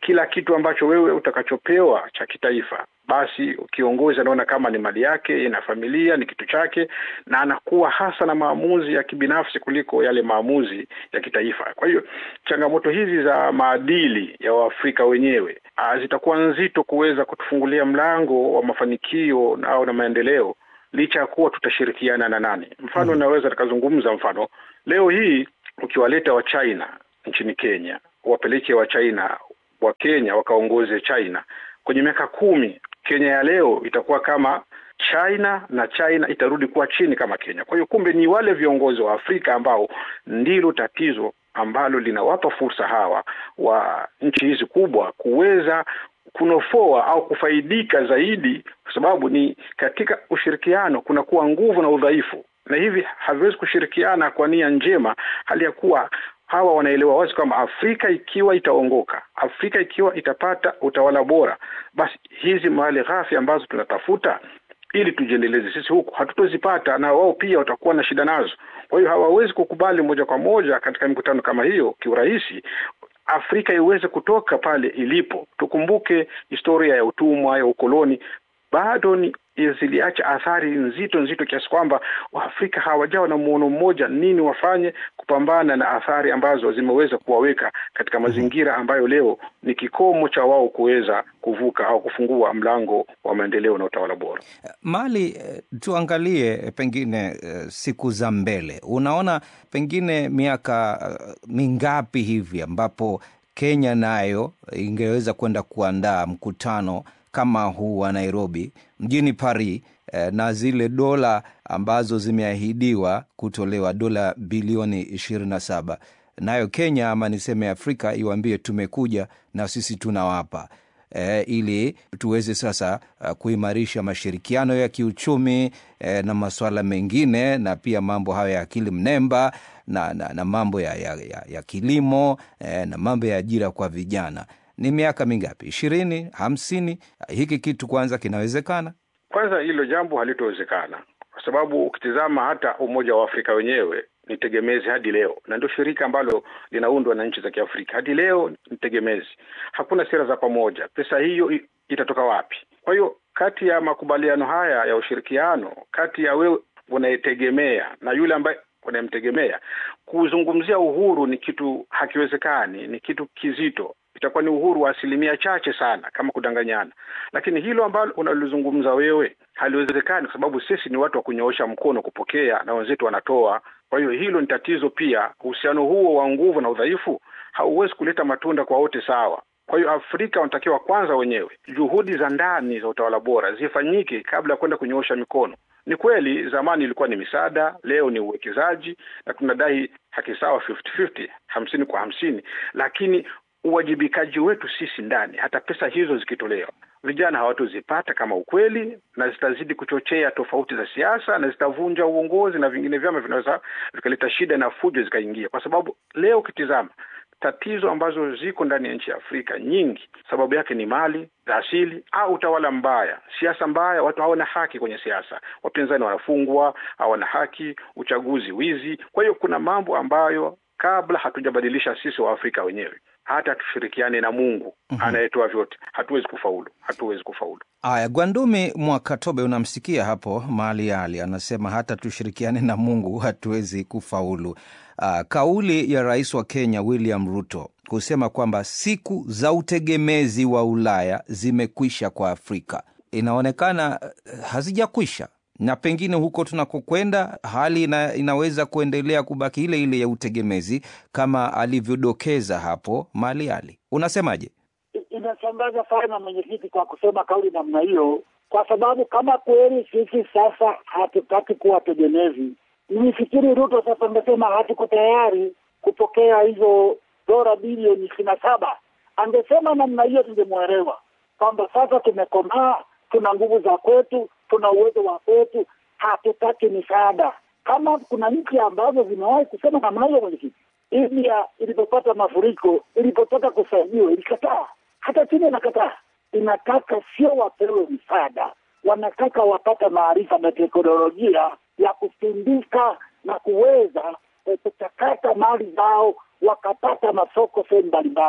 kila kitu ambacho wewe utakachopewa cha kitaifa basi kiongozi anaona kama ni mali yake, ina familia, ni kitu chake, na anakuwa hasa na maamuzi ya kibinafsi kuliko yale maamuzi ya kitaifa. Kwa hiyo changamoto hizi za maadili ya Waafrika wenyewe ah, zitakuwa nzito kuweza kutufungulia mlango wa mafanikio na- au na maendeleo licha ya kuwa tutashirikiana na nani. Mfano naweza tukazungumza, mfano leo hii ukiwaleta wa China nchini Kenya, wapeleke wa China wa Kenya wakaongoze China kwenye miaka kumi, Kenya ya leo itakuwa kama China na China itarudi kuwa chini kama Kenya. Kwa hiyo kumbe ni wale viongozi wa Afrika ambao ndilo tatizo ambalo linawapa fursa hawa wa nchi hizi kubwa kuweza kunofoa au kufaidika zaidi, kwa sababu ni katika ushirikiano kunakuwa nguvu na udhaifu, na hivi haviwezi kushirikiana kwa nia njema, hali ya kuwa hawa wanaelewa wazi kwamba Afrika ikiwa itaongoka, Afrika ikiwa itapata utawala bora, basi hizi mali ghafi ambazo tunatafuta ili tujiendeleze sisi huku hatutozipata, na wao pia watakuwa na shida nazo. Kwa hiyo hawawezi kukubali moja kwa moja katika mikutano kama hiyo kiurahisi Afrika iweze kutoka pale ilipo. Tukumbuke historia ya utumwa, ya ukoloni bado ni ziliacha athari nzito nzito kiasi kwamba Waafrika hawajawa na muono mmoja nini wafanye kupambana na athari ambazo zimeweza kuwaweka katika mazingira ambayo leo ni kikomo cha wao kuweza kuvuka au kufungua mlango wa maendeleo na utawala bora. Mali, eh, tuangalie eh, pengine eh, siku za mbele, unaona pengine miaka eh, mingapi hivi ambapo Kenya nayo ingeweza kwenda kuandaa mkutano kama huu wa Nairobi mjini Paris eh, na zile dola ambazo zimeahidiwa kutolewa dola bilioni ishirini na saba nayo Kenya ama niseme Afrika iwaambie tumekuja na sisi tunawapa eh, ili tuweze sasa uh, kuimarisha mashirikiano ya kiuchumi eh, na masuala mengine na pia mambo hayo ya akili mnemba na, na, na mambo ya, ya, ya, ya kilimo eh, na mambo ya ajira kwa vijana. Ni miaka mingapi? ishirini, hamsini? Hiki kitu kwanza kinawezekana? Kwanza hilo jambo halitowezekana kwa sababu ukitizama hata Umoja wa Afrika wenyewe ni tegemezi hadi leo, na ndio shirika ambalo linaundwa na nchi za Kiafrika. Hadi leo ni tegemezi, hakuna sera za pamoja. Pesa hiyo i- itatoka wapi? Kwa hiyo kati ya makubaliano haya ya ushirikiano kati ya wewe unayetegemea na yule ambaye unayemtegemea, kuzungumzia uhuru ni kitu hakiwezekani, ni kitu kizito itakuwa ni uhuru wa asilimia chache sana kama kudanganyana, lakini hilo ambalo unalizungumza wewe haliwezekani, kwa sababu sisi ni watu wa kunyoosha mkono kupokea na wenzetu wanatoa. Kwa hiyo hilo ni tatizo pia. Uhusiano huo wa nguvu na udhaifu hauwezi kuleta matunda kwa wote sawa. Kwa hiyo Afrika wanatakiwa kwanza wenyewe juhudi za ndani za utawala bora zifanyike kabla ya kwenda kunyoosha mikono. Ni kweli zamani ilikuwa ni misaada, leo ni uwekezaji na tunadai haki sawa 50-50, hamsini kwa hamsini, lakini uwajibikaji wetu sisi ndani, hata pesa hizo zikitolewa, vijana hawatozipata kama ukweli, na zitazidi kuchochea tofauti za siasa na zitavunja uongozi na vingine vyama vinaweza vikaleta shida na fujo zikaingia, kwa sababu leo ukitizama tatizo ambazo ziko ndani ya nchi ya Afrika nyingi, sababu yake ni mali za asili au utawala mbaya, siasa mbaya. Watu hawana haki kwenye siasa, wapinzani wanafungwa, hawana haki, uchaguzi wizi. Kwa hiyo kuna mambo ambayo kabla hatujabadilisha sisi wa Afrika wenyewe, hata tushirikiane na Mungu anayetoa vyote, hatuwezi kufaulu, hatuwezi kufaulu. Aya, Gwandumi Mwakatobe, unamsikia hapo Mali Ali anasema hata tushirikiane na Mungu hatuwezi kufaulu. Uh, kauli ya rais wa Kenya William Ruto kusema kwamba siku za utegemezi wa Ulaya zimekwisha kwa Afrika inaonekana uh, hazijakwisha na pengine huko tunakokwenda hali ina, inaweza kuendelea kubaki ile ile ya utegemezi kama alivyodokeza hapo Mali Ali. Unasemaje? I- Inashangaza sana mwenyekiti kwa kusema kauli namna hiyo, kwa sababu kama kweli sisi sasa hatutaki kuwa tegemezi, nifikiri Ruto sasa amesema hatuko tayari kupokea hizo dola bilioni ishirini na saba. Angesema namna hiyo tungemwelewa kwamba sasa tumekomaa, tuna nguvu za kwetu, tuna uwezo wa kwetu, hatutaki misaada. Kama kuna nchi ambazo zimewahi kusema namna hiyo, mwenyekiti, India ilipopata mafuriko, ilipotaka kusaidiwa ilikataa. Hata China inakataa, inataka sio wapewe msaada, wanataka wapate maarifa na teknolojia ya kusindika na kuweza eh, kuchakata mali zao wakapata masoko sehemu mbalimbali.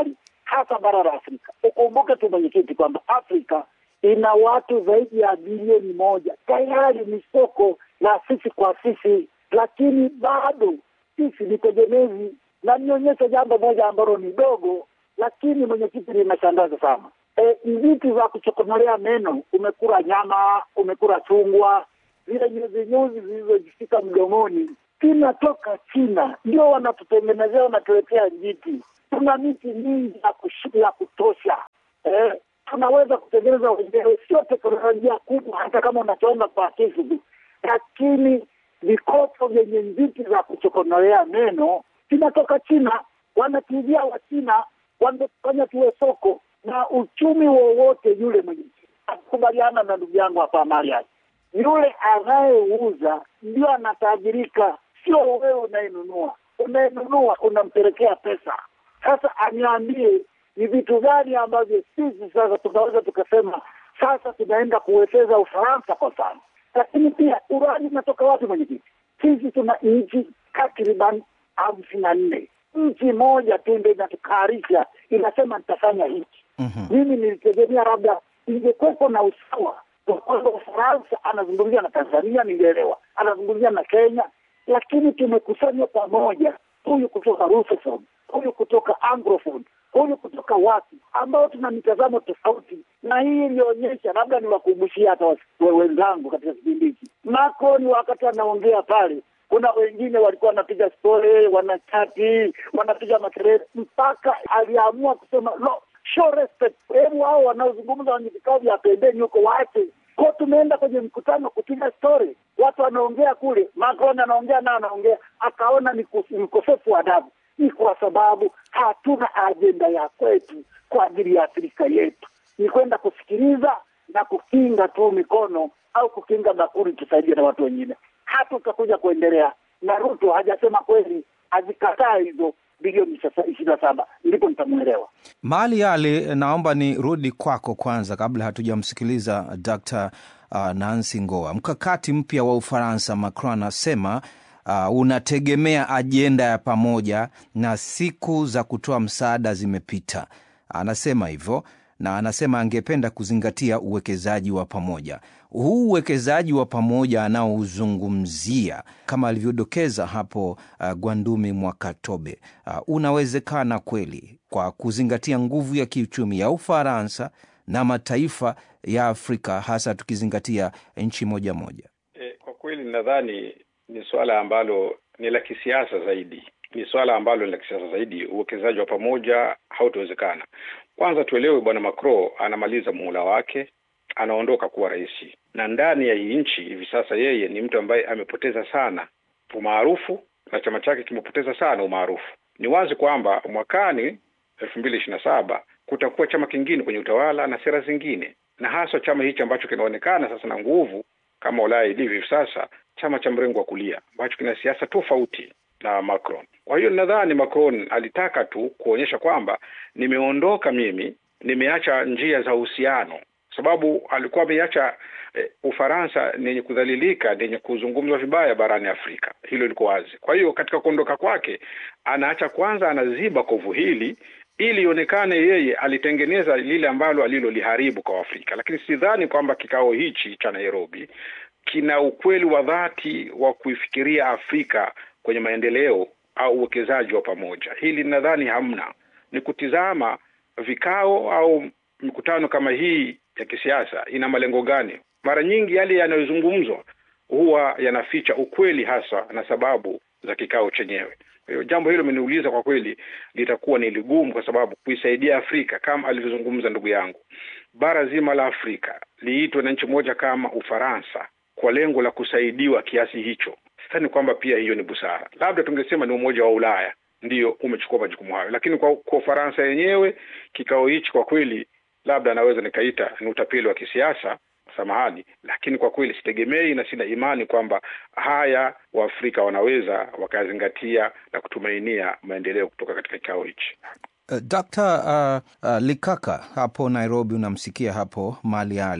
hasa bara la Afrika. Ukumbuke tu mwenyekiti kwamba Afrika ina watu zaidi ya bilioni moja, tayari ni soko la sisi kwa sisi, lakini bado sisi ni tegemezi. Na nionyeshe jambo moja ambalo ni dogo, lakini mwenyekiti, linashangaza sana. E, vitu za kuchokonolea meno, umekula nyama, umekula chungwa, zile nyuzi nyuzi zilizojifika mdomoni zinatoka China, ndio wanatutengenezea, wanatuletea njiti. Tuna miti mingi ya kush- ya kutosha eh, tunaweza kutengeneza wenyewe, sio teknolojia kubwa, hata kama unachonga kwa kisu tu, lakini vikopo vyenye njiti za kuchokonolea meno vinatoka China, wanatujia wa China wamefanya tuwe soko na uchumi wowote yule mwenye akubaliana na ndugu yangu hapa Mariam, yule anayeuza ndio anatajirika, sio wewe unayenunua. Unayenunua unampelekea pesa. Sasa aniambie ni vitu gani ambavyo sisi sasa tunaweza tukasema sasa tunaenda kuwekeza Ufaransa kwa mfano, lakini pia urani inatoka wapi mwenyekiti? Sisi tuna nchi takriban hamsini na nne nchi moja tu ndio inatukarisha inasema nitafanya hiki. Mimi nilitegemea labda ingekuwepo na usawa kwa kwamba Ufaransa anazungumzia na Tanzania, ningeelewa, anazungumzia na Kenya, lakini tumekusanywa pamoja, huyu kutoka Rusofon, huyu kutoka Anglophone, huyu kutoka wapi, ambao tuna mitazamo tofauti, na hii ilionyesha, labda niwakumbushia hata wasi- we- wenzangu katika kipindi hiki, Macron wakati anaongea pale kuna wengine walikuwa wanapiga stori, wanachati, wanapiga makelele, mpaka aliamua kusema no, show respect. Hebu hao wanaozungumza wenye vikao vya pembeni huko waache ko. Tumeenda kwenye mkutano kupiga stori, watu wanaongea kule, Macron anaongea na anaongea, akaona ni kus- ni ukosefu wa adabu. Ni kwa sababu hatuna ajenda ya kwetu kwa ajili ya Afrika yetu, ni kwenda kusikiliza na kukinga tu mikono au kukinga bakuli, tusaidie na watu wengine hatutakuja kuendelea. Na Ruto hajasema kweli, azikataa hizo bilioni ishirini na saba, ndipo nitamwelewa. Mali Ali, naomba nirudi kwako kwanza kabla hatujamsikiliza Dr. uh, Nancy Ngoa. Mkakati mpya wa Ufaransa, Macron anasema uh, unategemea ajenda ya pamoja na siku za kutoa msaada zimepita. Anasema hivyo na anasema angependa kuzingatia uwekezaji wa pamoja. Huu uwekezaji wa pamoja anaouzungumzia kama alivyodokeza hapo uh, Gwandumi Mwakatobe uh, unawezekana kweli kwa kuzingatia nguvu ya kiuchumi ya Ufaransa na mataifa ya Afrika, hasa tukizingatia nchi moja moja. E, kwa kweli nadhani ni suala ambalo ni la kisiasa zaidi, ni suala ambalo ni la kisiasa zaidi. Uwekezaji wa pamoja hautawezekana. Kwanza tuelewe, bwana Macron anamaliza muhula wake, anaondoka kuwa rais, na ndani ya hii nchi hivi sasa yeye ni mtu ambaye amepoteza sana umaarufu na chama chake kimepoteza sana umaarufu. Ni wazi kwamba mwakani elfu mbili ishirini na saba kutakuwa chama kingine kwenye utawala na sera zingine, na hasa chama hichi ambacho kinaonekana sasa na nguvu kama Ulaya ilivyo hivi sasa, chama cha mrengo wa kulia ambacho kina siasa tofauti na Macron. Kwa hiyo nadhani Macron alitaka tu kuonyesha kwamba nimeondoka mimi, nimeacha njia za uhusiano, sababu alikuwa ameiacha eh, Ufaransa ni yenye kudhalilika, ni yenye kuzungumzwa vibaya barani Afrika. Hilo liko wazi. Kwa hiyo katika kuondoka kwake, anaacha kwanza, anaziba kovu hili ili ionekane yeye alitengeneza lile ambalo aliloliharibu kwa Afrika. Lakini sidhani kwamba kikao hichi cha Nairobi kina ukweli wa dhati wa kuifikiria Afrika kwenye maendeleo au uwekezaji wa pamoja. Hili nadhani hamna, ni kutizama vikao au mikutano kama hii ya kisiasa ina malengo gani. Mara nyingi yale yanayozungumzwa huwa yanaficha ukweli hasa na sababu za kikao chenyewe. Kwa hiyo jambo hilo ameniuliza, kwa kweli litakuwa ni ligumu, kwa sababu kuisaidia Afrika kama alivyozungumza ndugu yangu, bara zima la Afrika liitwe na nchi moja kama Ufaransa kwa lengo la kusaidiwa kiasi hicho, sidhani kwamba pia hiyo ni busara. Labda tungesema ni Umoja wa Ulaya ndiyo umechukua majukumu hayo, lakini kwa, kwa Ufaransa yenyewe kikao hichi kwa kweli, labda naweza nikaita ni utapeli wa kisiasa samahani, lakini kwa kweli sitegemei na sina imani kwamba haya Waafrika wanaweza wakazingatia na kutumainia maendeleo kutoka katika kikao hichi. Uh, Dr. uh, uh, Likaka hapo Nairobi, unamsikia hapo Mali Ali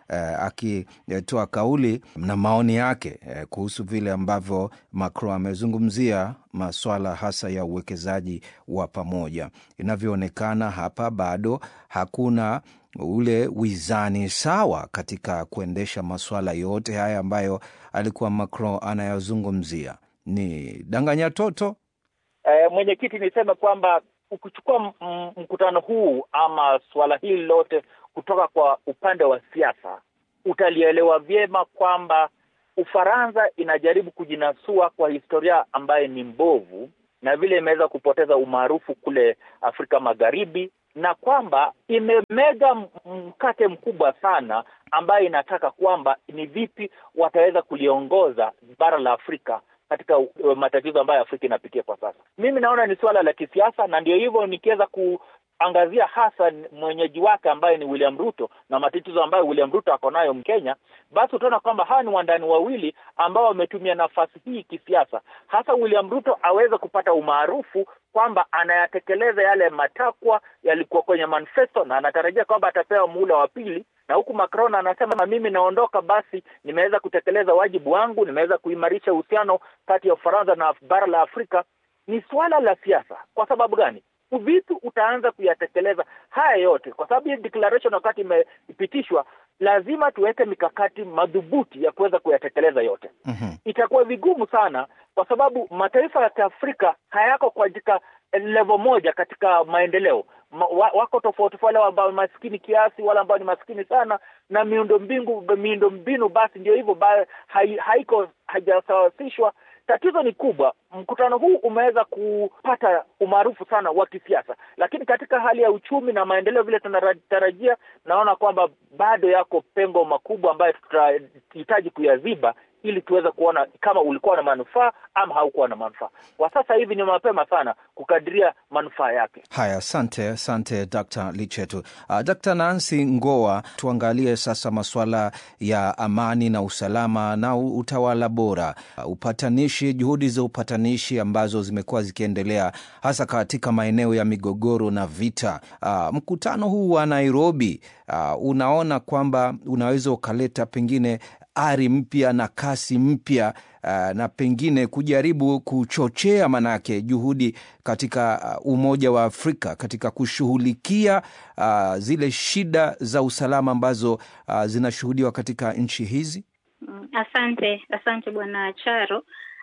eh, akitoa kauli na maoni yake eh, kuhusu vile ambavyo Macron amezungumzia maswala hasa ya uwekezaji wa pamoja. Inavyoonekana hapa bado hakuna ule wizani sawa katika kuendesha masuala yote haya ambayo alikuwa Macron anayazungumzia. Ni danganya toto. E, mwenyekiti, niseme kwamba ukichukua mkutano huu ama suala hili lote kutoka kwa upande wa siasa, utalielewa vyema kwamba Ufaransa inajaribu kujinasua kwa historia ambayo ni mbovu na vile imeweza kupoteza umaarufu kule Afrika Magharibi na kwamba imemega mkate mkubwa sana ambayo inataka kwamba ni vipi wataweza kuliongoza bara la Afrika katika matatizo ambayo Afrika inapitia kwa sasa. Mimi naona ni suala la kisiasa, na ndio hivyo nikiweza kuangazia hasa mwenyeji wake ambaye ni William Ruto na matatizo ambayo William Ruto ako nayo Mkenya, basi utaona kwamba hawa ni wandani wawili ambao wametumia nafasi hii kisiasa, hasa William Ruto aweze kupata umaarufu kwamba anayatekeleza yale matakwa yalikuwa kwenye manifesto na anatarajia kwamba atapewa muhula wa pili, na huku Macron anasema mimi naondoka, basi nimeweza kutekeleza wajibu wangu, nimeweza kuimarisha uhusiano kati ya Ufaransa na bara la Afrika. Ni suala la siasa. Kwa sababu gani? Vipi utaanza kuyatekeleza haya yote? Kwa sababu hii declaration wakati imepitishwa, lazima tuweke mikakati madhubuti ya kuweza kuyatekeleza yote. Mhm. Itakuwa vigumu sana, kwa sababu mataifa ya Kiafrika hayako katika level moja katika maendeleo. Ma, wa, wako tofauti, wale ambao ni maskini kiasi, wale ambao ni maskini sana, na miundo mbingu miundo mbinu basi ndio hivyo ba, hai, haiko haijasawasishwa. Tatizo ni kubwa. Mkutano huu umeweza kupata umaarufu sana wa kisiasa, lakini katika hali ya uchumi na maendeleo vile tunatarajia, naona kwamba bado yako pengo makubwa ambayo tutahitaji kuyaziba ili tuweze kuona kama ulikuwa na manufaa ama haukuwa na manufaa. Kwa sasa hivi ni mapema sana kukadiria manufaa yake. Haya, asante asante Dr. Lichetu. Uh, Dr. Nancy Ngoa, tuangalie sasa masuala ya amani na usalama na utawala bora, uh, upatanishi, juhudi za upatanishi ambazo zimekuwa zikiendelea hasa katika maeneo ya migogoro na vita. Uh, mkutano huu wa Nairobi, uh, unaona kwamba unaweza ukaleta pengine ari mpya na kasi mpya uh, na pengine kujaribu kuchochea manake juhudi katika uh, Umoja wa Afrika katika kushughulikia uh, zile shida za usalama ambazo uh, zinashuhudiwa katika nchi hizi. Mm, Asante, asante Bwana Charo.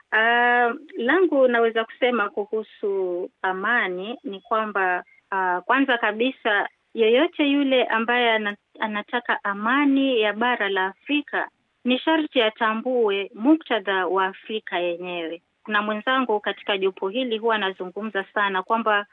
Uh, langu naweza kusema kuhusu amani ni kwamba uh, kwanza kabisa yeyote yule ambaye ana- anataka amani ya bara la Afrika ni sharti atambue muktadha wa Afrika yenyewe. Kuna mwenzangu katika jopo hili huwa anazungumza sana kwamba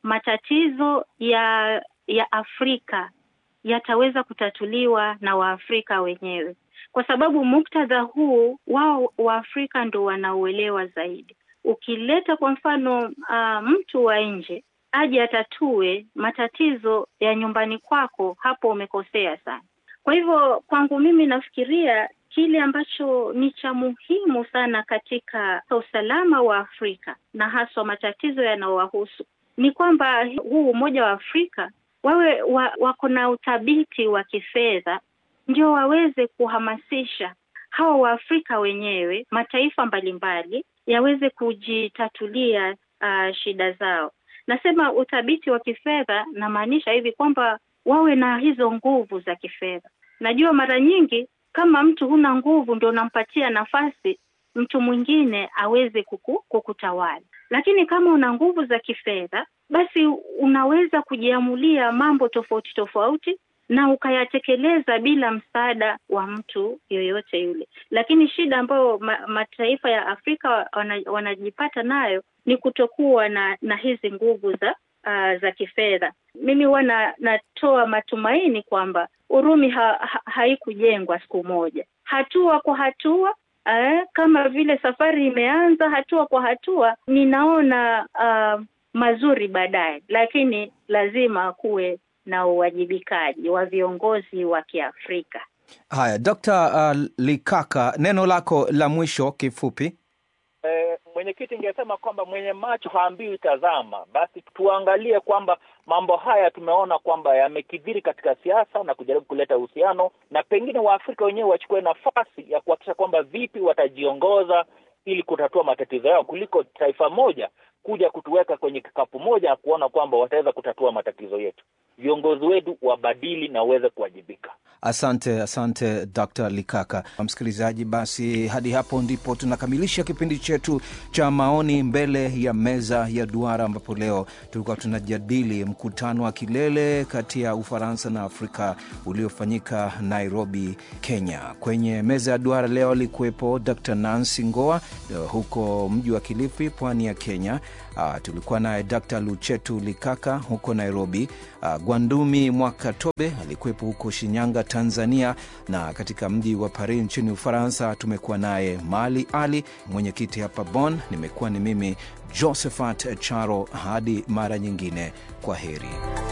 matatizo ya ya Afrika yataweza kutatuliwa na Waafrika wenyewe, kwa sababu muktadha huu wao Waafrika ndo wanauelewa zaidi. Ukileta kwa mfano uh, mtu wa nje aje atatue matatizo ya nyumbani kwako, hapo umekosea sana. Kwa hivyo kwangu mimi nafikiria kile ambacho ni cha muhimu sana katika usalama wa Afrika na haswa matatizo yanayowahusu ni kwamba huu Umoja wa Afrika wawe wa, wako na uthabiti wa kifedha, ndio waweze kuhamasisha hawa Waafrika wenyewe, mataifa mbalimbali yaweze kujitatulia uh, shida zao. Nasema uthabiti wa kifedha, namaanisha hivi kwamba wawe na hizo nguvu za kifedha. Najua mara nyingi kama mtu huna nguvu, ndio unampatia nafasi mtu mwingine aweze kuku, kukutawala. Lakini kama una nguvu za kifedha, basi unaweza kujiamulia mambo tofauti tofauti na ukayatekeleza bila msaada wa mtu yoyote yule. Lakini shida ambayo ma, mataifa ya Afrika wana, wanajipata nayo ni kutokuwa na, na hizi nguvu za uh, za kifedha. Mimi huwa na, natoa matumaini kwamba Urumi ha, ha, haikujengwa siku moja, hatua kwa hatua eh, kama vile safari imeanza hatua kwa hatua, ninaona uh, mazuri baadaye, lakini lazima kuwe na uwajibikaji wa viongozi wa Kiafrika. Haya, Dr. uh, Likaka, neno lako la mwisho kifupi. Eh, mwenyekiti, ingesema kwamba mwenye macho haambiwi tazama. Basi tuangalie kwamba mambo haya tumeona kwamba yamekidhiri katika siasa na kujaribu kuleta uhusiano, na pengine Waafrika wenyewe wachukue nafasi ya kuhakikisha kwamba vipi watajiongoza ili kutatua matatizo yao kuliko taifa moja kuja kutuweka kwenye kikapu moja na kuona kwamba wataweza kutatua matatizo yetu. Viongozi wetu wabadili na waweze kuwajibika. Asante, asante Dr. Likaka. Msikilizaji, basi hadi hapo ndipo tunakamilisha kipindi chetu cha maoni mbele ya meza ya duara, ambapo leo tulikuwa tunajadili mkutano wa kilele kati ya Ufaransa na Afrika uliofanyika Nairobi, Kenya. Kwenye meza ya duara leo alikuwepo Dr. Nancy Ngoa huko mji wa Kilifi, pwani ya Kenya. Uh, tulikuwa naye Dr. Luchetu Likaka huko Nairobi. Uh, Gwandumi Mwakatobe alikuwepo huko Shinyanga, Tanzania, na katika mji wa Paris nchini Ufaransa tumekuwa naye Mali Ali, mwenyekiti hapa Bonn. Nimekuwa ni mimi Josephat Charo. Hadi mara nyingine, kwa heri.